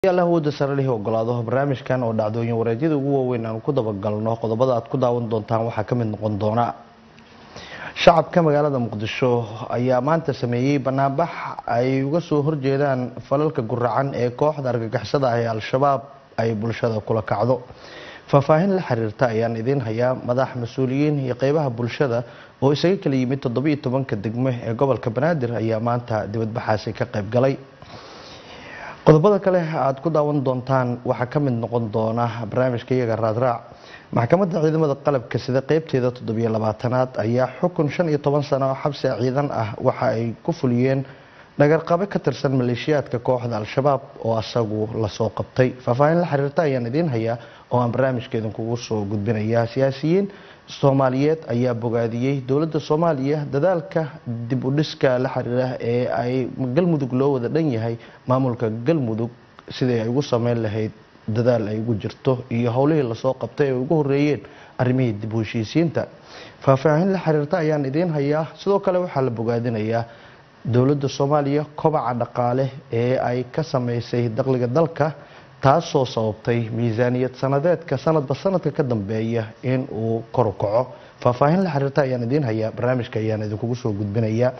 alla awooda sare lihi ogolaado barnaamijkan oo dhacdooyin wareedyada ugu waaweyn aanu ku dabagalno qodobada aad ku daawan doontaan waxaa ka mid noqon doona shacabka magaalada muqdisho ayaa maanta sameeyey banaanbax ay uga soo horjeedaan falalka guracan ee kooxda argagixisada ah ee al-shabaab ay bulshada kula kacdo faahfaahin la xiriirta ayaan idiin hayaa madax mas-uuliyiin iyo qeybaha bulshada oo isaga kala yimid toddobiyo tobanka degme ee gobolka banaadir ayaa maanta dibadbaxaasi ka qayb galay qodobada kale aad ku daawan doontaan waxaa ka mid noqon doona barnaamijka iyaga raadraac maxkamadda ciidamada qalabka sida qeybteeda toddobiyo labaatanaad ayaa xukun shan iyo toban sano oo xabsi ciidan ah waxa ay ku fuliyeen dhagarqabe ka tirsan maleeshiyaadka kooxda al-shabaab oo asagu lasoo qabtay faahfaahin la xiriirta ayaan idiin hayaa oo aan barnaamijka idinkugu soo gudbinaya siyaasiyiin soomaaliyeed ayaa bogaadiyey dowladda soomaaliya dadaalka dib u dhiska la xiriira ee ay galmudug loo wada dhan yahay maamulka galmudug sidii ay ugu sameyn lahayd dadaal ay ugu jirto iyo howlihii lasoo qabtay ay ugu horeeyeen arrimihii dib u heshiisiinta faahfaahin la xiriirta ayaan idiin hayaa sidoo kale waxaa la bogaadinayaa dowladda soomaaliya kobaca dhaqaale ee ay ka sameysay dakhliga dalka taasoo sababtay miisaaniyad sanadeedka sanadba sanadka ka dambeeya in uu kor u kaco faahfaahin la xiriirta ayaan idiin hayaa barnaamijka ayaan idinkugu soo gudbinayaa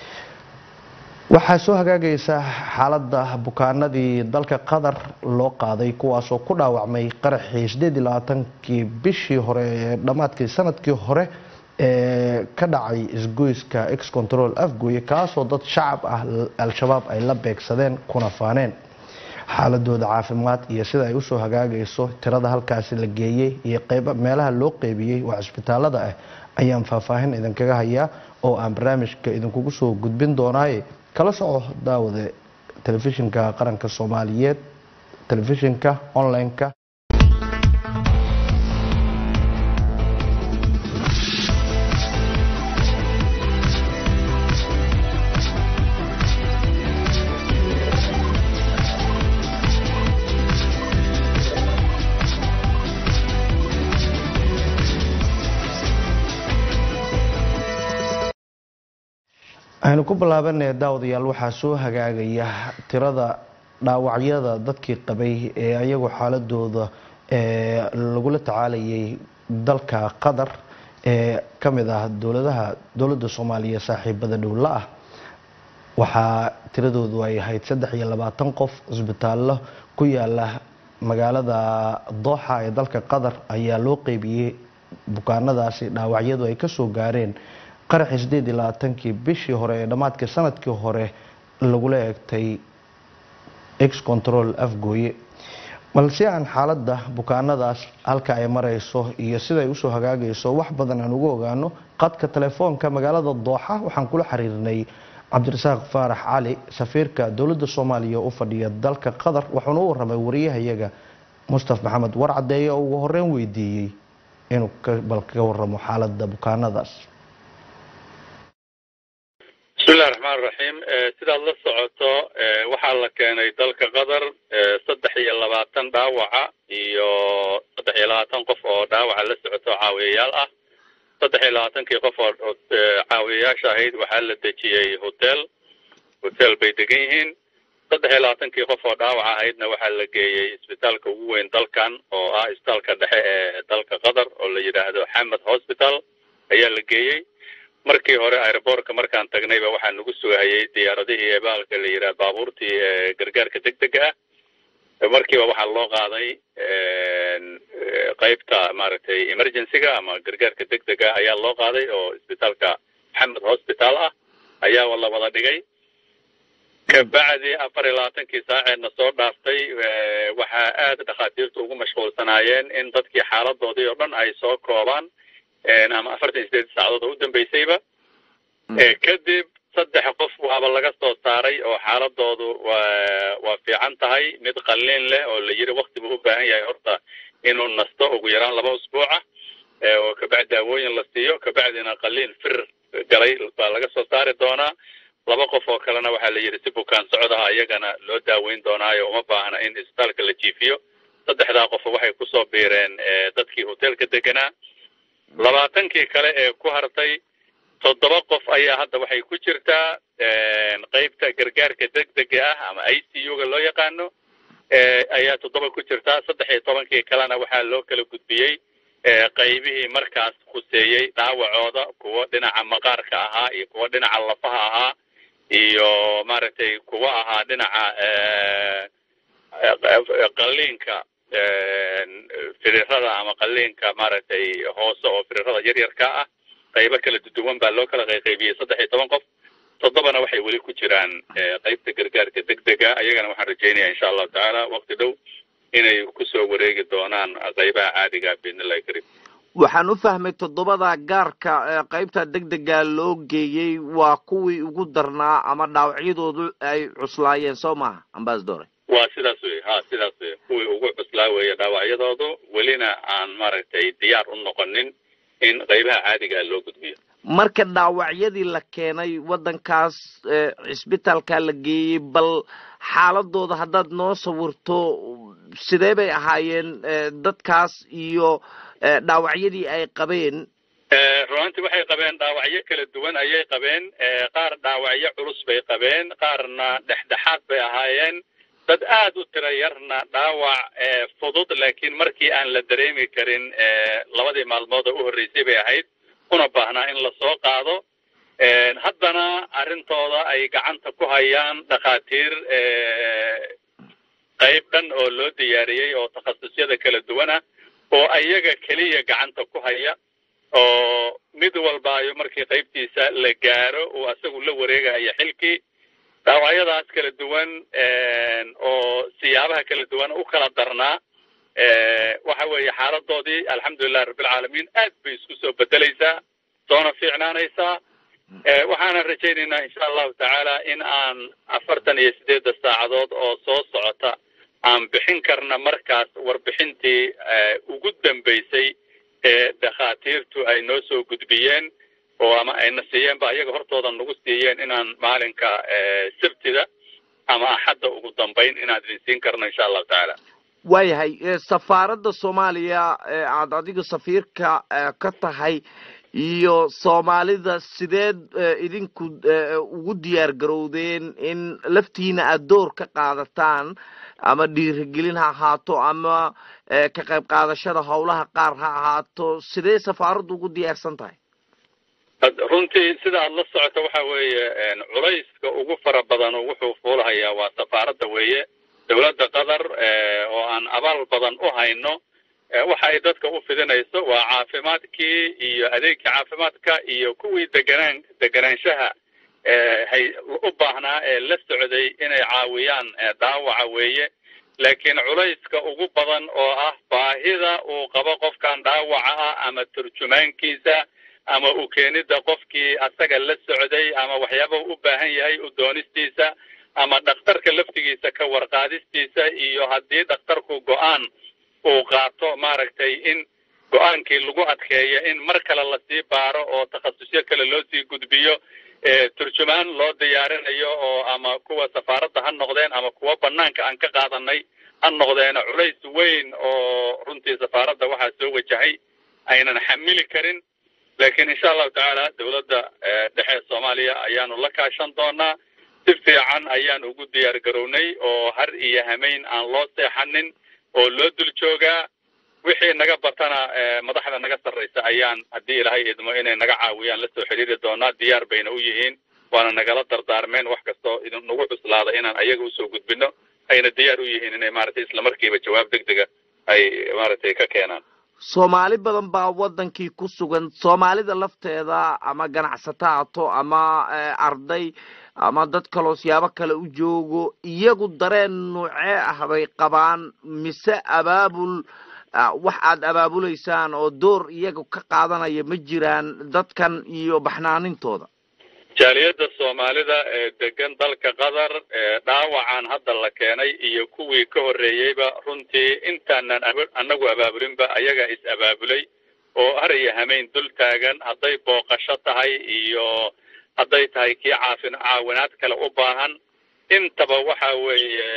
waxaa soo hagaagaysa xaaladda bukaanadii dalka qatar loo qaaday kuwaasoo ku dhaawacmay qaraxii sideed iyo labaatankii bishii hore ee dhammaadkii sanadkii hore ee ka dhacay isgoyska ex control afgooye kaasoo dad shacab ah al-shabaab ay la beegsadeen kuna faaneen xaaladooda caafimaad iyo sida ay usoo hagaagayso tirada halkaasi la geeyey iyo meelaha loo qeybiyey waa cisbitaalada ah ayaan faahfaahin idinkaga hayaa oo aan barnaamijka idinkugu soo gudbin doonaaye kala soco daawade telefishinka qaranka soomaaliyeed telefishinka online-ka aynu ku bilaabanay daawadayaal waxaa soo hagaagaya tirada dhaawacyada dadkii qabay ee ayagu xaaladooda lagula tacaalayay dalka qatar ee ka mid ah dowladaha dowladda soomaaliya saaxiibada dhowla ah waxaa tiradoodu ay ahayd saddex iyo labaatan qof cisbitaallo ku yaala magaalada dooxa ee dalka qatar ayaa loo qeybiyey bukaanadaasi dhaawacyadu ay kasoo gaareen qaraxii sideed iyo labaatankii bishii hore ee dhammaadkii sanadkii hore lagula eegtay ex control afgooye balse aan xaaladda bukaanadaas halka ay marayso iyo siday usoo hagaagayso wax badan aan ugu ogaano qadka telefoonka magaalada dooxa waxaan kula xiriirnay cabdirasaaq faarax cali safiirka dowladda soomaaliya u fadhiya dalka qatar wuxuuna u waramay wariyahayaga mustaf maxamed warcadeeye oo ugu horeyn weydiiyey inuu bal kaga waramo xaaladda bukaanadaas bismillahi raxmaan raxiim sidaad la socoto waxaa la keenay dalka qatar saddex iyo labaatan dhaawaca iyo saddex iyo labaatan qof oo dhaawaca la socoto caawiyayaal ah saddex iyo labaatankii qof oo caawiyayaasha ahayd waxaa la dejiyey hotel hotel bay degan yihiin saddex iyo labaatankii qof oo dhaawaca ahaydna waxaa la geeyey isbitaalka ugu weyn dalkan oo ah isbitaalka dhexe ee dalka qatar oo la yidhaahdo xamed hospital ayaa la geeyey markii hore aeroboortka markaan tagnayba waxaa nagu sugahayay diyaaradihii ebaalka la yidhaha baabuurtii gargaarka deg dega ah markiiba waxaa loo qaaday qeybta maaragtay emergencyga ama gargaarka deg dega ayaa loo qaaday oo isbitaalka maxamed hospital ah ayaa la wada dhigay kabacdi afar iyo labaatankii saaceedna soo dhaaftay waxaa aada dhakhaatiirtu ugu mashquulsanaayeen in dadkii xaaladoodii oo dhan ay soo koobaan ama afartan iyo sideed saacadood oo u dambeysayba kadib saddex qof waaba laga soo saaray oo xaaladoodu waa waa fiican tahay mid qalliin leh oo la yiri wakti buu u baahan yahay horta inuu nasto ugu yaraan laba usbuuca oo kabacdi daawooyin la siiyo kabacdina qalliin fir galay baa laga soo saari doonaa laba qof oo kalena waxaa la yidhi si bukaan socdaha iyagana loo daaweyn doonaayo uma baahna in isbitaalka la jiifiyo saddexdaa qof waxay kusoo biireen dadkii hotelka deganaa labaatankii kale ee ku hartay toddoba qof ayaa hadda waxay ku jirtaa qeybta gargaarka degdega ah ama i c u ga loo yaqaano ayaa toddoba ku jirta saddex iyo tobankii kalena waxaa loo kala gudbiyey qaybihii markaas khuseeyey dhaawacooda kuwo dhinaca maqaarka ahaa iyo kuwo dhinaca lafaha ahaa iyo maaragtay kuwo ahaa dhinaca qalliinka firirada ama qalliinka maaragtay hoose oo firirada yaryarka ah qaybo kala duduwan baa loo kala qayqaybiyey saddex iyo toban qof toddobana waxay weli ku jiraan qaybta gargaarka degdega ayagana waxaan rajaynaya insha allahu tacaala waqti dhow inay kusoo wareegi doonaan qaybaha caadiga biidnillahi kariim waxaan u fahmay toddobada gaarka qaybta degdega loo geeyey waa kuwii ugu darnaa ama dhaawacyadoodu ay cuslaayeen soo maha ambasadore waa sidaas wey ha sidaas wey kuwii ugu cuslaa weeye dhaawacyadoodu welina aan maaragtay diyaar u noqonin in qaybaha caadiga loo gudbiyo marka dhaawacyadii la keenay waddankaas cisbitaalka la geeyey bal xaaladooda haddaad noo sawirto sidee bay ahaayeen dadkaas iyo dhaawacyadii ay qabeen runaantii waxay qabeen dhaawacyo kala duwan ayay qabeen qaar dhaawacyo culus bay qabeen qaarna dhexdhexaad bay ahaayeen dad aad u tira yarna dhaawac fudud laakiin markii aan la dareemi karin labadii maalmood oo u horreysay bay ahayd una baahnaa in lasoo qaado haddana arrintooda ay gacanta ku hayaan dhakhaatiir qayb dhan oo loo diyaariyey oo takhasusyada kala duwana oo ayaga keliya gacanta ku haya oo mid walbaayo markii qaybtiisa la gaaro uu asagu la wareegaya xilkii dhaawacyadaas kala duwan oo siyaabaha kala duwan u kala darnaa waxa weeye xaaladoodii alxamdulilahi rabbilcaalamiin aad bay isku soo bedelaysaa soona fiicnaanaysaa waxaana rajaynaynaa insha allahu tacaala in aan afartan iyo sideedda saacadood oo soo socota aan bixin karna markaas warbixintii ugu dambeysay ee dhakhaatiirtu ay noo soo gudbiyeen oo ama ayna siiyeenba ayaga hortooda nagu siiyeen inaan maalinka sabtida ama axadda ugu dambayn inaan idin siin karno insha allahu tacaala waayahay safaaradda soomaaliya aad adiga safiirka ka tahay iyo soomaalida sideed idinku ugu diyaar garowdeen in laftiina aada door ka qaadataan ama dhiirigelin ha ahaato ama ka qayb qaadashada howlaha qaar ha ahaato sidee safaaraddu ugu diyaarsan tahay runtii sida aad la socoto waxa weeye culayska ugu fara badan wuxuu fuulahayaa waa safaaradda weeye dowladda qatar oo aan abaal badan u hayno waxa ay dadka u fidinayso waa caafimaadkii iyo adeegkii caafimaadka iyo kuwii deganaan deganaanshaha hay u baahnaa ee la socday inay caawiyaan dhaawaca weeye laakiin culayska ugu badan oo ah baahida uu qabo qofkan dhaawaca ah ama turjumaankiisa ama u keenidda qofkii asaga la socday ama waxyaaba u baahan yahay u doonistiisa ama dhakhtarka laftigiisa ka warqaadistiisa iyo haddii dhakhtarku go-aan uu qaato maaragtay in go-aankii lagu adkeeyo in mar kale lasii baaro oo takhasusyo kale loo sii gudbiyo turjumaan loo diyaarinayo oo ama kuwa safaaradda ha noqdeen ama kuwa banaanka aan ka qaadanay ha noqdeen culays weyn oo runtii safaaradda waxaa soo wajahay aynan xamili karin laakiin insha allahu tacaala dowladda dhexe soomaaliya ayaanu la kaashan doonaa si fiican ayaan ugu diyaar garownay oo har iyo hameyn aan loo seexanin oo loo dul joogaa wixii naga batana madaxda naga sarraysa ayaan haddii ilaahay idmo inay naga caawiyaan la soo xidhiiri doonaa diyaar bayna u yihiin waana nagala dardaarmeen wax kastoo idinagu cuslaada inaan ayaga usoo gudbino ayna diyaar u yihiin inay maaragtay islamarkiiba jawaab deg dega ay maaragtay ka keenaan soomaali badan baa waddankii ku sugan soomaalida lafteeda ama ganacsato haato ama arday ama dad kaloo siyaabo kale u joogo iyagu dareen nuucee ah bay qabaan mise abaabul wax aad abaabulaysaan oo door iyaga ka qaadanaya ma jiraan dadkan iyo baxnaanintooda jaaliyadda soomaalida ee degan dalka qatar dhaawacan hadda la keenay iyo kuwii ka horreeyeyba runtii intaanan annagu abaabulinba ayagaa is abaabulay oo haraya hameyn dul taagan hadday booqasho tahay iyo hadday tahay kii caafin caawinaad kale u baahan intaba waxa weeye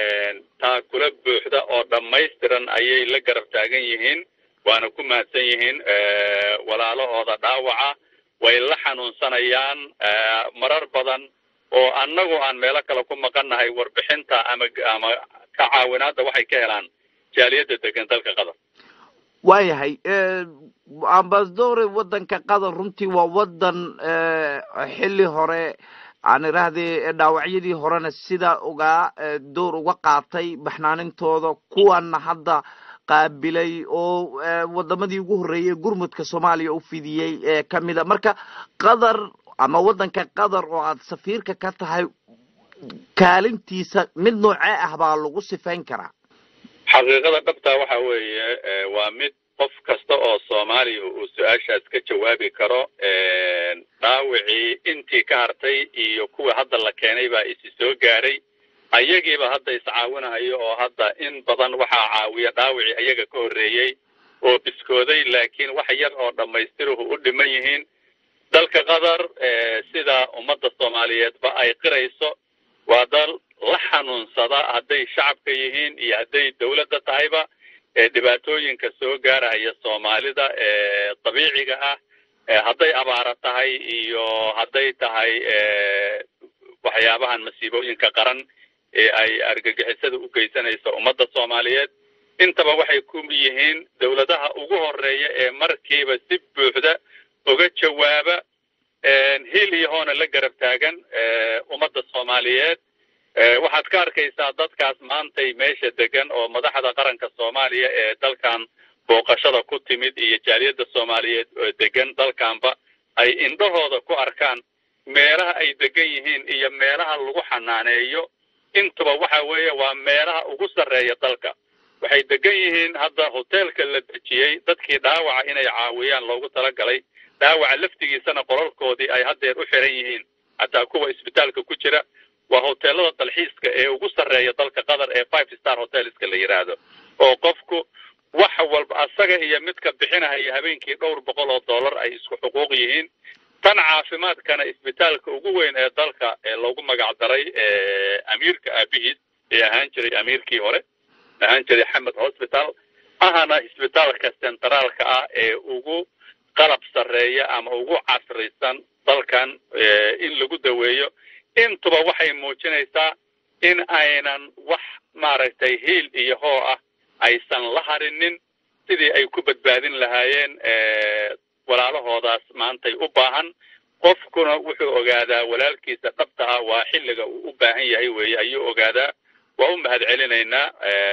taakula buuxda oo dhammaystiran ayay la garab taagan yihiin waana ku mahadsan yihiin walaalahooda dhaawaca way la xanuunsanayaan marar badan oo annagu aan meelo kale ku maqannahay warbixinta ama ama ka caawinaadda waxay ka helaan jaaliyadda degan dalka qatar waayahay ambasadore waddanka qatar runtii waa waddan xilli hore aan idhaahdee dhaawacyadii horena sidaa ugaa door uga qaatay baxnaanintooda kuwana hadda qaabilay oo wadamadii ugu horreeyay gurmudka soomaaliya u fidiyey ee ka mida marka qatar ama waddanka qatar oo aad safiirka ka tahay kaalintiisa mid noocee ah baa lagu sifayn karaa xaqiiqada dhabtaa waxa weeye waa mid qof kasta oo soomaaliya uu su-aashaas ka jawaabi karo dhaawicii intii ka hartay iyo kuwa hadda la keenay baa isi soo gaaray ayagiiba hadda iscaawinahayo oo hadda in badan waxaa caawiya dhaawicii ayaga ka horreeyey oo biskooday laakiin wax yar oo dhammaystiruhu u dhiman yihiin dalka qatar sida ummadda soomaaliyeedba ay qirayso waa dal la xanuunsada hadday shacabka yihiin iyo hadday dawladda tahayba ee dhibaatooyinka soo gaaraya soomaalida ee dabiiciga ah hadday abaara tahay iyo hadday tahay waxyaabahan masiibooyinka qaran ee ay argagixisada u geysanayso ummadda soomaaliyeed intaba waxay ku yihiin dawladaha ugu horeeya ee markiiba si buuxda uga jawaaba hil iyo hoona la garab taagan ummadda soomaaliyeed waxaad ka arkaysaa dadkaas maantay meesha degan oo madaxda qaranka soomaaliya ee dalkan booqashada ku timid iyo jaaliyadda soomaaliyeed oo degan dalkanba ay indhahooda ku arkaan meelaha ay degan yihiin iyo meelaha lagu xanaaneeyo intuba waxa weeye waa meelaha ugu sarreeya dalka waxay degan yihiin hadda hoteelka la dejiyey dadkii dhaawaca inay caawiyaan loogu talagalay dhaawaca laftigiisana qolalkoodii ay haddeer u xiran yihiin hataa kuwa isbitaalka ku jira waa hoteelada dalxiiska ee ugu sarreeya dalka qatar ee five star hotelska la yidhaahdo oo qofku wax walba asaga iyo midka bixinahaya habeenkii dhowr boqol oo dollar ay isku xuquuq yihiin tan caafimaadkana isbitaalka ugu weyn ee dalka ee loogu magac daray amiirka aabihiis ee ahaan jiray amiirkii hore ahaan jiray xamed hospital ahana isbitaalka centraalka ah ee ugu qalab sarreeya ama ugu casrisan dalkan in lagu daweeyo intuba waxay muujinaysaa in aynan wax maaragtay hiil iyo hoo ah aysan la harinin sidii ay ku badbaadin lahaayeen walaalahoodaas maantay u baahan qofkuna wuxuu ogaadaa walaalkiisa dhabtaha waa xilliga uu u baahan yahay weeye ayuu ogaadaa waa u mahad celinaynaa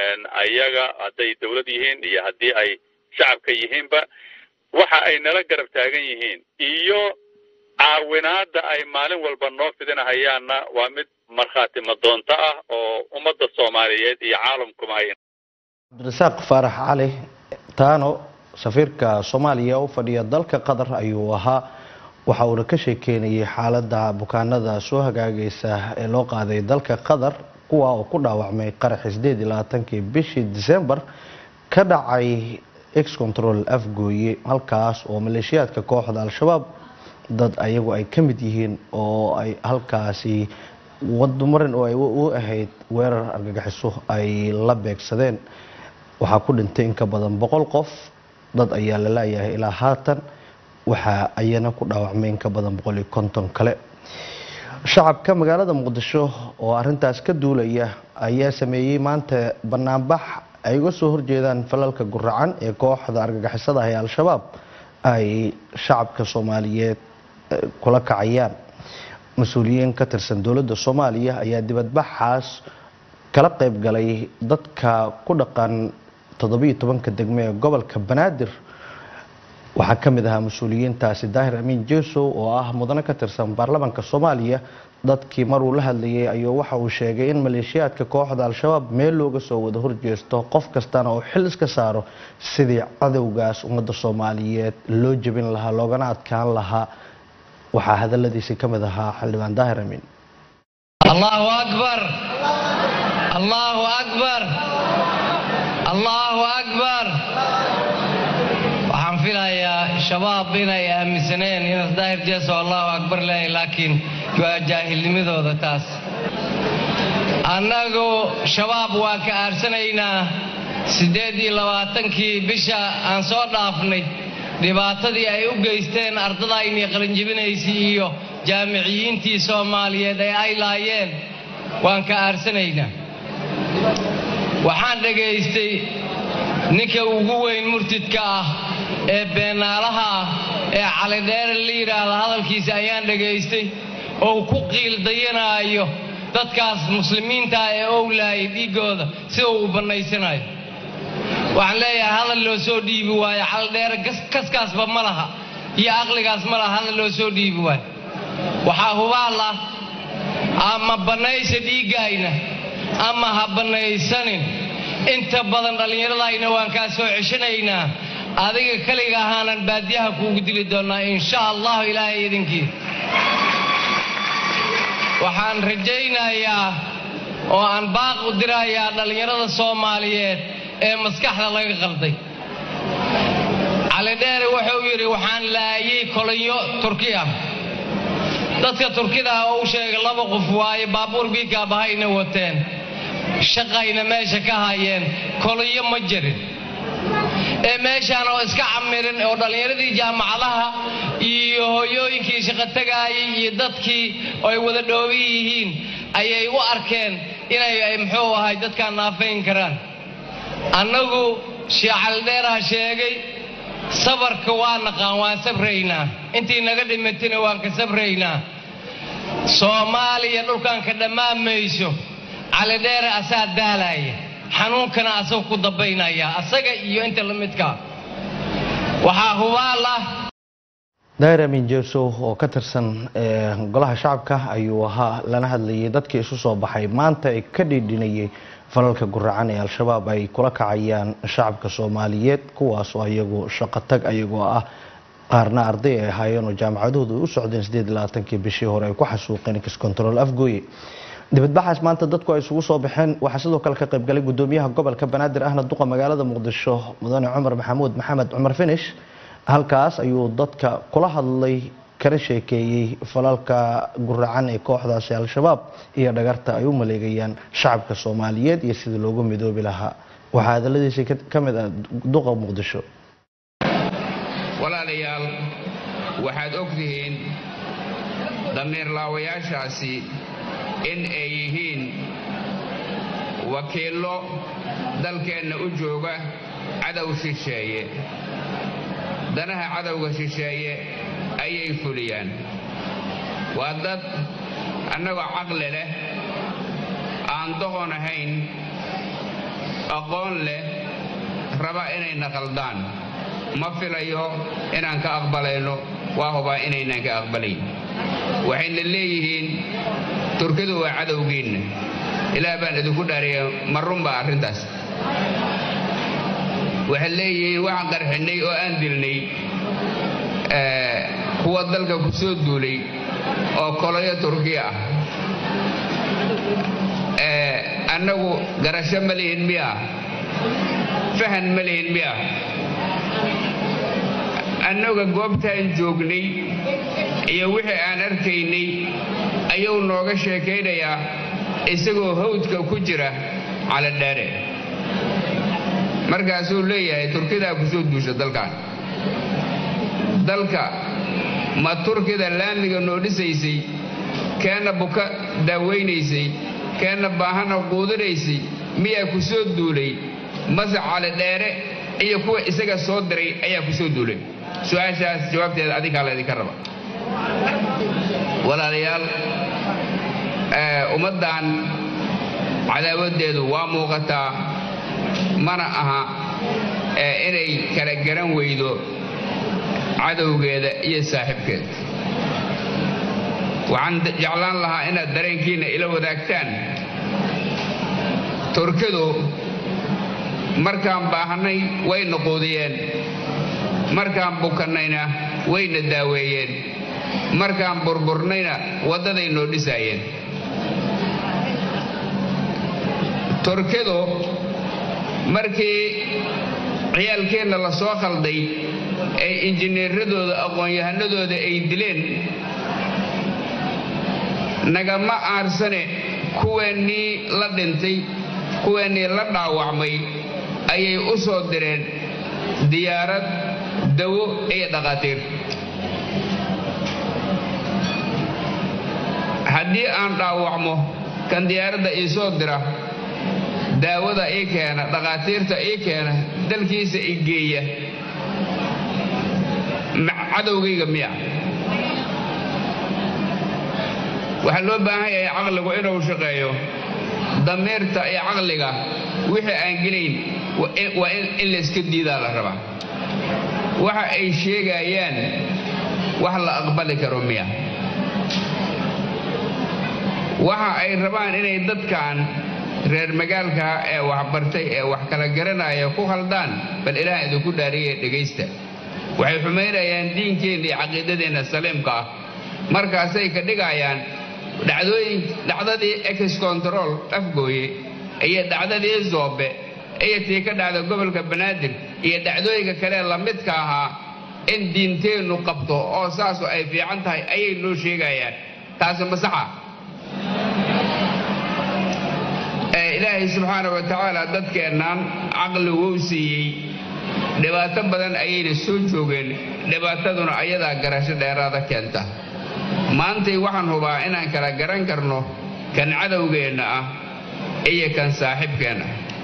ayaga hadday dawlad yihiin iyo haddii ay shacabka yihiinba waxa ay nala garab taagan yihiin iyo caawinaada ay maalin walba noo fidinahayaanna waa mid markhaati madoonto ah oo ummadda soomaaliyeed iyo caalamkuma ay cabdirasaaq faarax cali taano safiirka soomaaliya u fadhiya dalka qatar ayuu ahaa waxa uuna ka sheekeynayay xaalada bukaanada soo hagaagaysa ee loo qaaday dalka qatar kuwa oo ku dhaawacmay qaraxi sideed iyo labaatankii bishii december ka dhacay ex control afgooye halkaas oo maleeshiyaadka kooxda al-shabaab dad ayagu ay ka mid yihiin oo ay halkaasi wadmarin oo ay u ahayd weerar argagixiso ay la beegsadeen waxaa ku dhintay in ka badan boqol qof dad ayaa la laayahay ilaa haatan waxaa ayana ku dhaawacmay in ka badan boqol iyo konton kale shacabka magaalada muqdisho oo arintaas ka duulaya ayaa sameeyey maanta banaanbax ay uga soo horjeedaan falalka guracan ee kooxda argagixisada ah ee al-shabaab ay shacabka soomaaliyeed kula kacayaan mas-uuliyiin ka tirsan dowladda soomaaliya ayaa dibadbaxaas kala qayb galay dadka ku dhaqan toddobiyo tobanka degmo ee gobolka banaadir waxaa ka mid ahaa mas-uuliyiintaasi daahir amiin jesow oo ah mudane ka tirsan baarlamaanka soomaaliya dadkii maruu la hadlayay ayuu waxa uu sheegay in maleeshiyaadka kooxda al-shabaab meel looga soo wada horjeesto qof kastana uu xil iska saaro sidii cadowgaas ummadda soomaaliyeed loo jebin lahaa loogana adkaan lahaa waxaa hadaladiisi ka mid ahaa xildhibaan daahir amiin allahu akbar allahu akbar allahu akbar waxaan filayaa shabaab inay aaminsaneen inaad daahir jeeso allahu akbar leeyahay laakiin waa jaahilnimadooda taas annagu shabaab waa ka aarsanaynaa siddeed iyo labaatankii bisha aan soo dhaafnay dhibaatadii ay u geysteen ardadaynii qalinjibinaysay iyo jaamiciyiintii soomaaliyeed ee ay laayeen waan ka aarsanaynaa waxaan dhagaystay ninka ugu weyn murtidka ah ee beenaalaha ah ee calidheere la yidhaahda hadalkiisa ayaan dhagaystay oo ku qiildayanaayo dadkaas muslimiinta ee owlaayay dhiiggooda sida uu bannaysanayo waxaan leeyahay hadal loo soo dhiibi waayo calidheere kaskaasba ma laha iyo aqligaas ma laha hadal loo soo dhiibi waayo waxaa hubaal ah ama bannaysa dhiiggayna ama ha bannaysanin inta badan dhallinyaradayna waan kaa soo ceshanaynaa adiga keliga ahaanan baadiyaha kuugu dili doonnaa insha allahu ilaahay idinkiis waxaan rajaynayaa oo aan baaq u dirayaa dhallinyarada soomaaliyeed ee maskaxda laga qalday calidheere wuxuu yidhi waxaan laayay kolonyo turki ah dadka turkida ah oo u sheegay laba qof waaye baabuur biikaabahayna wateen shaqayna meesha ka hayeen kolonyo ma jirin ee meeshaan oo iska camirin oo dhallinyaradii jaamacadaha iyo hooyooyinkii shaqotagaayay iyo dadkii ay wada dhooban yihiin ayay u arkeen inay muxuu ahay dadkaan naafayn karaan annagu shiicaldheeraha sheegay sabarka waa naqaan waan sabraynaa intii naga dhimatina waan ka sabraynaa soomaaliya dhulkan ka dhammaanmayso calidheere asaa daalaya xanuunkana asaga ku dambaynaya asaga iyo inta la midkaa waxaa hubaal ah daahir amin jeesow oo ka tirsan golaha shacabka ayuu ahaa lana hadlayay dadkii isu soo baxay maanta ay ka dhiidhinayay falalka guracan ee al-shabaab ay kula kacayaan shacabka soomaaliyeed kuwaas oo ayagu shaqo tag ayagoo ah qaarna arday ay ahaayeen oo jaamacadahoodu ay u socdeen sideed iyo labaatankii bishii hore ay ku xasuuqeen kiscontrol afgooye dibadbaxaas maanta dadku ay isugu soo baxeen waxaa sidoo kale ka qaybgalay gudoomiyaha gobolka banaadir ahna duqa magaalada muqdisho mudane cumar maxamuud maxamed cumar finish halkaas ayuu dadka kula hadlay kana sheekeeyey falalka guracan ee kooxdaasi al-shabaab iyo dhagarta ay u maleegayaan shacabka soomaaliyeed iyo sidii loogu midoobi lahaa waxaa hadaladiisii ka mid ah duqa muqdisho walaalayaal waxaad ogtihiin damiirlaawayaashaasi in ay yihiin wakiillo dalkeenna u jooga cadow shisheeye danaha cadowga shisheeye ayay fuliyaan waa dad annagoo caqli leh aan doqon ahayn aqoon leh raba inayna qaldaan ma filayo inaan ka aqbalayno waa hubaa inaynaan ka aqbalayn waxayna leeyihiin turkidu waa cadowgiinna ilaah baan idinku dhaariya ma runbaa arrintaas waxay leeyihiin waxaan qarxinnay oo aan dilnay kuwa dalka ku soo duulay oo koloyo turkiya ah annagu garasho ma lihin miya fahan ma lihin miya annaga goobtaan joognay iyo wixii aan arkaynay ayuu nooga sheekaynayaa isagoo hawdka ku jira calidheere markaasuu leeyahay turkidaa ku soo duusha dalkan dalka ma turkida laamiga noo dhisaysay keenna buka daawaynaysay keenna baahana quudinaysay miyaa ku soo duulay mase calidheere iyo kuwa isaga soo diray ayaa ku soo duulay su-aashaas jawaabteeda adinkaa laydinka raba walaalayaal ummaddan cadaawaddeedu waa muuqataa mana aha inay kala garan weydo cadowgeeda iyo saaxiibkeeda waxaan jeclaan lahaa inaad dareenkiinna ila wadaagtaan turkidu markaan baahannay wayna quudiyeen markaan bukannayna wayna daaweeyeen markaan burburnayna waddaday noo dhisaayeen turkidu markii ciyaalkeenna la soo khalday ee injineeradooda aqoon-yahanadooda ay dileen nagama aarsane kuweennii la dhintay kuweennii la dhaawacmay ayay u soo direen diyaarad dawo iyo dhaqaatiir haddii aan dhaawacmo kan diyaaradda ii soo dira daawada ii keena dhakhaatiirta ii keena dalkiisa i geeya cadowgayga miya waxaa loo baahan yahay caqligu inuu shaqeeyo damiirta iyo caqliga wixii aan gelayn waa in layska diidaa la rabaa waxa ay sheegayaan wax la aqbali karo miya waxa ay rabaan inay dadkan reer magaalkaa ee waxbartay ee wax kala garanaya ku khaldaan bal ilaah idinku dhaariye dhegaysta waxay xumaynayaan diinkeenna iyo caqiidadeenna saliimka ah markaasay ka dhigayaan dhacdooyin dhacdadii ex control afgooye iyo dhacdadii zoobe iyo tii ka dhacda gobolka banaadir iyo dhacdooyinka kale lamidka ahaa in diinteennu qabto oo saasu ay fiican tahay ayay noo sheegayaan taasi masaxa ilaahay subxaana wa tacaala dadkeennan caqli wou siiyey dhibaato badan ayayna soo joogeen dhibaataduna ayadaa garasho dheeraada keenta maantay waxaan hubaa inaan kala garan karno kan cadowgeenna ah iyo kan saaxiibkeenna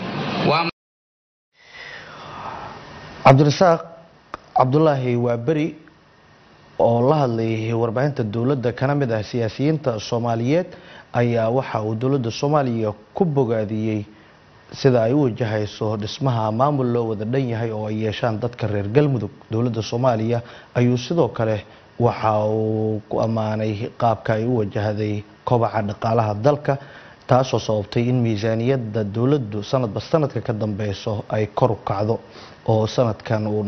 cabdirasaaq cabdulaahi waa beri oo la hadlayay warbaahinta dowladda kana mid ah siyaasiyiinta soomaaliyeed ayaa waxa uu dowladda soomaaliya ku bogaadiyey sida ay u wajahayso dhismaha maamul loo wada dhan yahay oo ay yeeshaan dadka reer galmudug dowladda soomaaliya ayuu sidoo kale waxa uu ku ammaanay qaabka ay u wajahday kobaca dhaqaalaha dalka taasoo sababtay in miisaaniyadda dowladdu sanadba sanadka ka dambeyso ay kor u kacdo oo sanadkan uu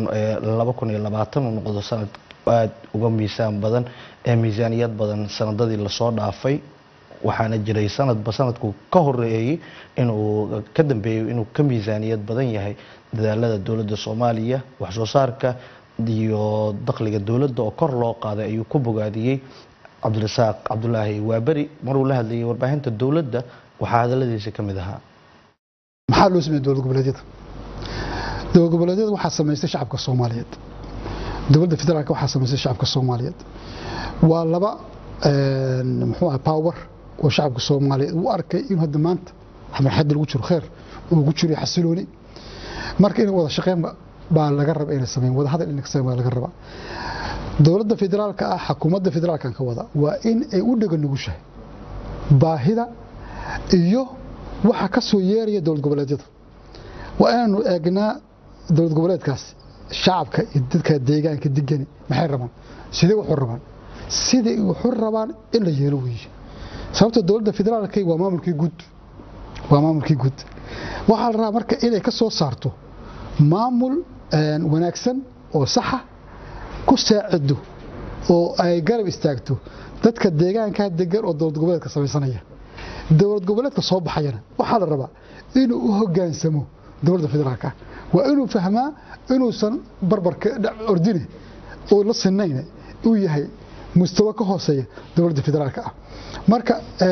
noqdo sanad aada uga miisaan badan ee miisaaniyad badan sanadadii lasoo dhaafay waxaana jiray sanadba sanadku ka horeeyey inuu ka dambeeyey inuu ka miisaaniyad badan yahay dadaalada dowladda soomaaliya waxsoo saarka iyo dakhliga dowladda oo kor loo qaaday ayuu ku bogaadiyey cabdirasaaq cabdulaahi waaberi maruu la hadlayay warbaahinta dowladda waxaa hadaladiisa ka mid ahaa maxaa loo sameeyey dowlad goboleedyada dowlad goboleedyada waxaa samaystay shacabka soomaaliyeed dowladda federaalka waxaa samaystay shacabka soomaaliyeed waa laba muxuu ah power oo shacabka soomaaliyeed uu arkay inuu hadda maanta marxadda lagu jiro kheer uu ku jiro xasilooni marka in wada shaqeyn baa laga raba inay sameeyaan wada hadal inay sameeyaan baa laga raba dowladda federaalka ah xukuumadda federaalkan ka wada waa in ay u dhaga nugushahay baahida iyo waxa ka soo yeeraya dowlad goboleedyada waa inaanu eegnaa dowlad goboleedkaasi shacabka iyo dadka deegaanka degani maxay rabaan sidee wuxuu rabaan siday wuxuu rabaan in la yeelo weeye sababta dowladda federaalka waa maamulkii guud waa maamulkii guud waxaa la rabaa marka inay ka soo saarto maamul wanaagsan oo saxa ku saacido oo ay garab istaagto dadka deegaanka degan oo dowlad goboleedka samaysanaya dowlad goboleedka soo baxayana waxaa la rabaa inuu u hogaansamo dowladda federaalka waa inuu fahmaa inuusan barbarka ordine oo la sinayn uu yahay mustawa ka hooseeya dowladda federaalka ah marka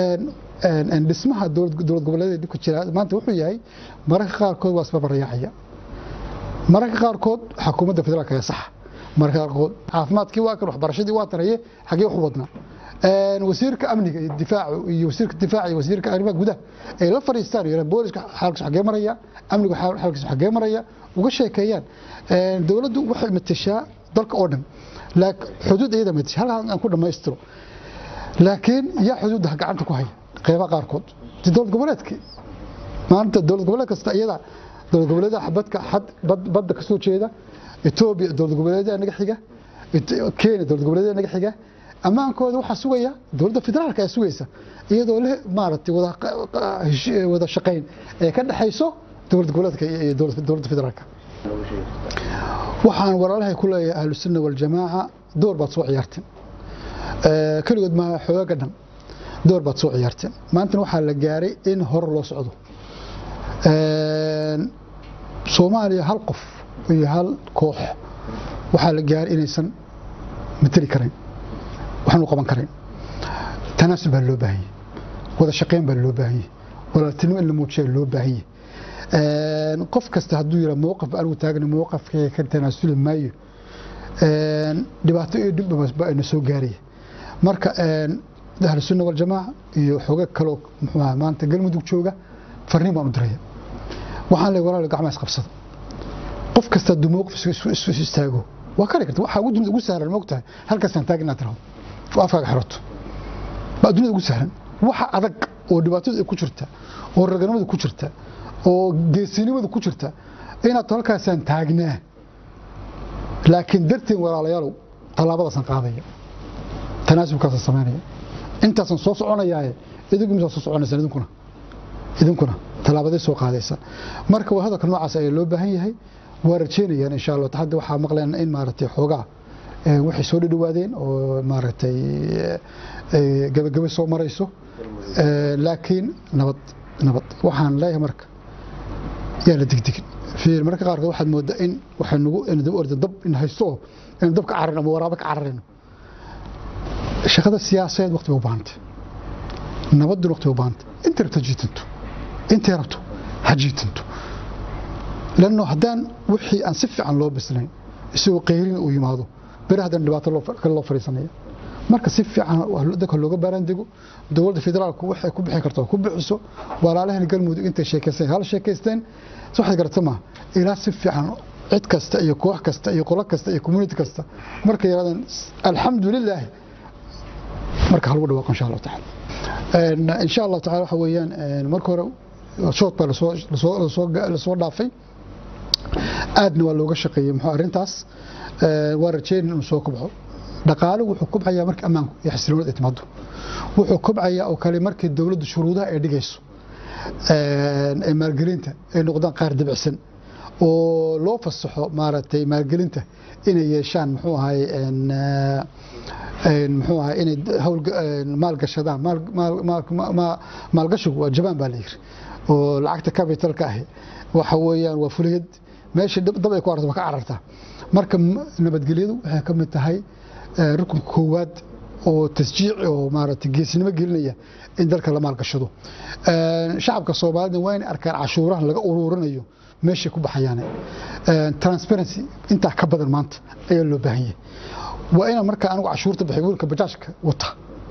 dhismaha dowlad goboleedeed ku jira maanta wuxuu yahay mararka qaarkood waa isbarbaryaacaya mararka qaarkood xukuumadda federaalka ayaa saxa mararka qaarkood caafimaadkii waa kan waxbarashadii waa tanaye xagee wax u wadnaa wasiirka amniga iyo difaacu iyo wasiirka difaaca iyo wasiirka arrimaha gudaha ay la fadhiistaan iyo booliska xaalkiisu xagee maraya amnigu xaalkiisu xagee maraya uga sheekeeyaan dowladdu waxay matashaa dalka oo dhan xuduud iyada matasha halkaan aan ku dhammaystiro laakiin yaa xuduudda gacanta ku haya qeybaha qaarkood dowlad goboleedkii maanta dowlad goboleed kasta iyada dowlad goboleedaha badka badda ka soo jeeda etoobiya dowlad goboleedaha naga xiga kenya dowlad goboleedaha naga xiga ammaankooda waxaa sugaya dowladda federaalka ayaa sugaysa iyadoo leh maaragtay wada shaqayn ee ka dhexayso dowlad goboleedka iyo dowladda federaalka waxaan walaalahay ku leeyahay ahlusunna waljamaaca door baad soo ciyaarteen keligood maaha xoogaga dhan door baad soo ciyaarteen maantana waxaa la gaaray in hore loo socdo soomaaliya hal qof iyo hal koox waxaa la gaaray inaysan mateli karayn waxaanu qaban karayn tanaasul baa loo baahanyay wada shaqayn baa loo baahanyay walaaltinimo in la muujiyaa loo baahanyay qof kasta hadduu yidhaa mowqif anigu taagna mowqafkayga ka tanaasuli maayo dhibaato iyo dhibba ina soo gaaraya marka ahlusunna waljamaaca iyo xooga kaloo muxuu aha maanta galmudug jooga farniin baan u diraya waxaan leeyahay walaal gacmaha isqabsada qof kasta hadduu mowqif isu- isu isu istaago waa kari karta waxaa ugu dunida ugu sahlan moogtahay halkaasaan taag inaad tirahdo oo afkaaga xirato baa dunida ugu sahlan waxa adag oo dhibaatadu ay ku jirta oo raganimadu ku jirta oo geesinimadu ku jirta inaad halkaasaan taagnaa laakiin darteen walaalayaalow tallaabadaasaan qaadaya tanaasubkaasaan samaynaya intaasaan soo soconayaaye idinku misaa soo soconaysaan idinkuna idinkuna tallaabaday soo qaadaysa marka waa hadalka noocaas ayaa loo baahan yahay waa rajeynayaan insha allah hadda waxaa maqleen in maaragtay xoogaa ee, waxay soo dhadhawaadeen oo maaragtay ee, ee, gabagaba soo marayso Ee, laakiin nabad nabad waxaan leeyahay marka yaa la degdegin fiir marka qaarkood waxaad moodaa in waxay nagu in dab orda dab in haysto oo in dab ka cararno ama waraabo ka cararayno shaqada siyaasadeed waqti bay u baahantay nabadun waqti bay u baahantay inta rabto ha jiitanto intay rabto ha jiitanto lanno haddaan wixii aan si fiican loo bislayn isagoo qayrin uu yimaado beri haddana dhibaato loo fa- kale loo fadhiisanaya marka si fiican waa dadka looga baaraan dego dowladda federaalku waxay ku bixi karto ku bixiso walaalahan galmudug intay sheekaysteen hal sheekaysteen so waxaad garata ma ilaa si fiican cid kasta iyo koox kasta iyo qolo kasta iyo community kasta markay yaraadaan alxamdulilaahi marka halagu dhawaaqo insha allahu tacaala Een, insha allahu tacaala waxa weeyaan een, marka hore shood baa lasoo lasoo lasoo lasoo dhaafay aadna waa looga shaqeeyey muxuu arrintaas Ee, waa rajeyn inuu soo kobco dhaqaaluhu wuxuu kobcayaa marka ammaanku iyo xasiloonida ay timaado wuxuu kobcayaa oo kale markii dowladdu shuruudaha ay dhigayso een, ee maalgelinta ay noqdaan qaar dabicsan oo loo fasaxo maaragtay maalgelinta inay yeeshaan muxuu ahay een, ee, een, muxuu ahay inay hawl maalgashadaan maal- maal- maal- ma- maalgashigu waa jabaan baa la yiri oo lacagta capitalka ahi waxa weeyaan waa fuliyad meesha dab dab ay ku aragto waa ka carartaa marka m- nabadgelyadu waxay ka mid tahay ee, rukunka koowaad oo tasjiic oo maaragtay geesinimo gelinaya in dalka la maalgashado Een, shacabka soomaalida waa inay arkaan cashuurahan laga ururinayo meeshay ku baxayaan Een, transparency intaa ka badan maanta ayaa loo baahan yahay waa inaan markaa anigu cashuurta bixiy wiilka bajaajka wata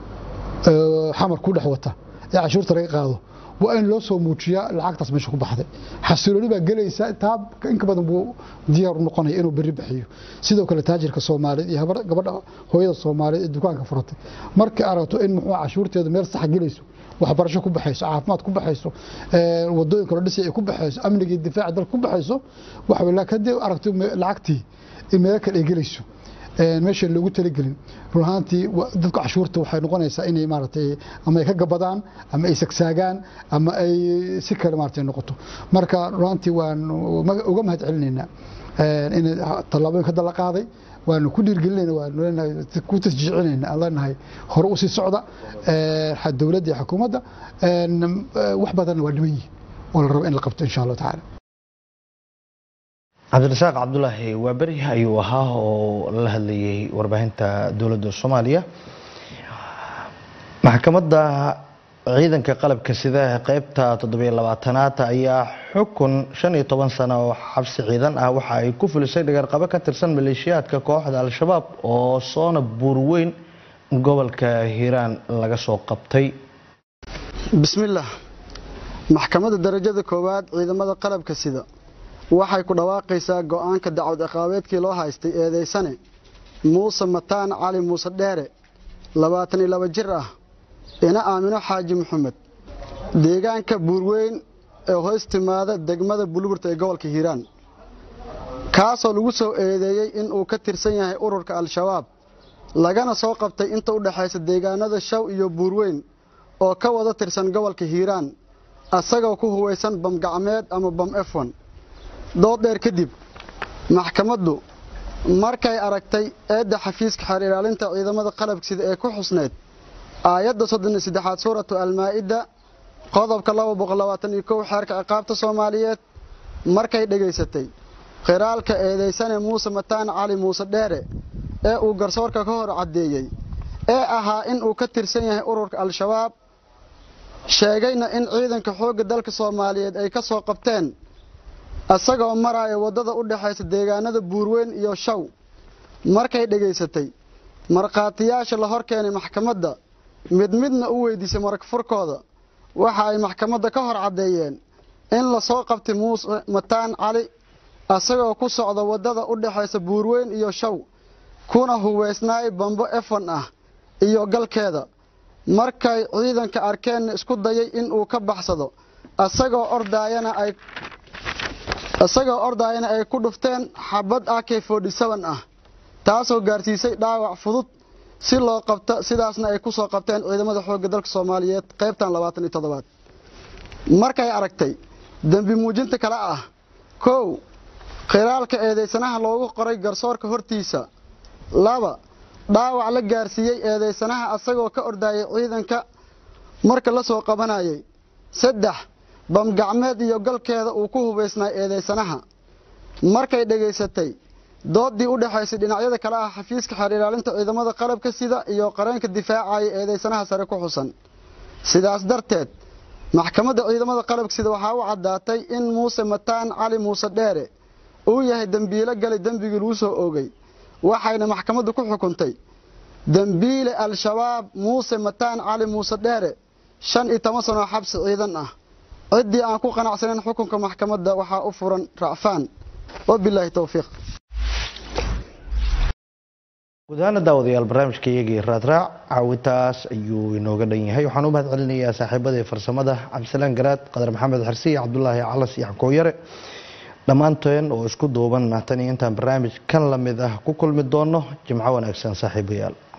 ee, xamar ku dhex wata ee cashuurta laga qaado waa in loo soo muujiyaa lacagtaas meesha ku baxday xasilooni baa gelaysa taa inka badan buu diyaar u noqonaya inuu berri bixiyo sidoo kale taajirka soomaaliyeed iyo habar- gabadha hooyada soomaaliyeed ee dukaanka furatay markay aragto in muxuu cashuurteedu meel sax gelayso waxbarasho ku baxayso caafimaad ku baxayso ee, wadooyinka la dhisay ay ku baxayso amniga iyo difaaca dalka ku baxayso waxa weeye laakiin haddii aragto me- lacagtii in meelo kale ay gelayso een meesha loogu talagelin run ahaantii wa- dadka cashuurta waxay noqonaysaa inay maaragtay ama ay ka gabadaan ama ay sagsaagaan ama ay si kale maaragtay noqoto marka run ahaantii waan uga- uga mahad celinaynaa een in tallaabooyin hadda la qaaday waanu ku dhiirgelinayna waanu leenahay ku tasjiicinayna aan leenahay hore u sii socda een xa- dowladda iyo xukuumadda een wax badanna waa dhiman yihiin oo la rabo in la qabto insha allahu tacaala cabdirasaaq cabdulaahi waaberi ayuu ahaa oo la hadlayay warbaahinta dowladda soomaaliya maxkamadda ciidanka qalabka sida ee qeybta toddobiyo labaatanaad ayaa xukun shan iyo toban sano oo xabsi ciidan ah waxa ay ku fulisay dhagarqabo ka tirsan maleeshiyaadka kooxda al-shabaab oo soona buurweyn gobolka hiiraan laga soo qabtay bismillaah maxkamadda darajada koowaad ciidamada qalabka sida waxay ku dhawaaqaysaa go'aanka dacwad ciqaabeedkii loo haystay eedaysane muuse mataan cali muuse dheere labaatan iyo laba jir ah ina aamino xaaji maxamed deegaanka buurweyn ee hoos timaada degmada buluburta ee gobolka hiiraan kaasoo lagu soo eedeeyey inuu ka tirsan yahay ururka al-shabaab lagana soo qabtay inta u dhexaysa deegaanada shaw iyo buurweyn oo ka wada tirsan gobolka hiiraan asagoo ku huwaysan bam gacmeed ama bam efon dood dheer kadib maxkamaddu markay aragtay eedda xafiiska xeer ilaalinta ciidamada qalabka sida ee ku xusneyd aayadda soddon iyo saddexaad suuratu almaa'ida qodobka laba boqol labaatan iyo kow xeerka ciqaabta soomaaliyeed markay dhegaysatay qiraalka eedaysane muuse mataan cali muuse dheere ee uu garsoorka ka hor caddeeyey ee ahaa in uu ka tirsan yahay ururka al-shabaab sheegayna in ciidanka xoogga dalka soomaaliyeed ay ka soo qabteen isagoo maraya waddada u dhexaysa deegaanada buurweyn iyo shaw markay dhegaysatay markhaatiyaasha la hor keenay maxkamadda mid midna u weydiisay marag furkooda waxa ay maxkamadda ka hor caddeeyeen in lasoo qabtay muuse mataan cali asagoo ku socda waddada u dhexaysa buurweyn iyo show kuna huweysnaay bambo efon ah iyo galkeeda markay ciidanka arkeen isku dayay inuu ka baxsado asagoo ordaayana ay isagoo ordaayana ay ku dhufteen xabad ak ah taasoo gaarsiisay dhaawac fudud si loo qabto sidaasna ay ku soo qabteen ciidamada xoogga dalka soomaaliyeed qaybtan labaatan iyo toddobaad markay aragtay dembi muujinta kale ah kow khilaalka eedeysanaha loogu qoray garsoorka hortiisa laba dhaawac la gaarsiiyey eedeysanaha asagoo ka ordaayay ciidanka marka la soo qabanayay saddex bamgacmeed iyo galkeeda uu ku hubaysnaa eedeysanaha markay dhegaysatay doodii u dhexaysay dhinacyada kale ah xafiiska xeer ilaalinta ciidamada qalabka sida iyo qareenka difaacaya eedeysanaha sare ku xusan sidaas darteed maxkamadda ciidamada qalabka sida waxaa u caddaatay in muuse mataan cali muuse dheere uu yahay dembiilo gali dembigii lagu soo oogay waxayna maxkamaddu ku xukuntay dembiile al-shabaab muuse mataan cali muuse dheere shan iyo toban sanoo xabsi ciidan ah ciddii aan ku qanacsanayn xukunka maxkamadda waxaa u furan racfaan wabilaahi towfiiq guud ahaana daawadayaal barnaamijka iyagii raadraac caawintaas ayuu inooga dhan yahay waxaan u mahad celinayaa saaxiibadii farsamada cabdisalaan garaad qadar maxamed xirsi iyo cabdulaahi calas iyo xankooyare dhammaanteen oo isku duuban tan iyo intaan barnaamij kan lamid ah ku kulmi doono jimco wanaagsan saaxiibayaal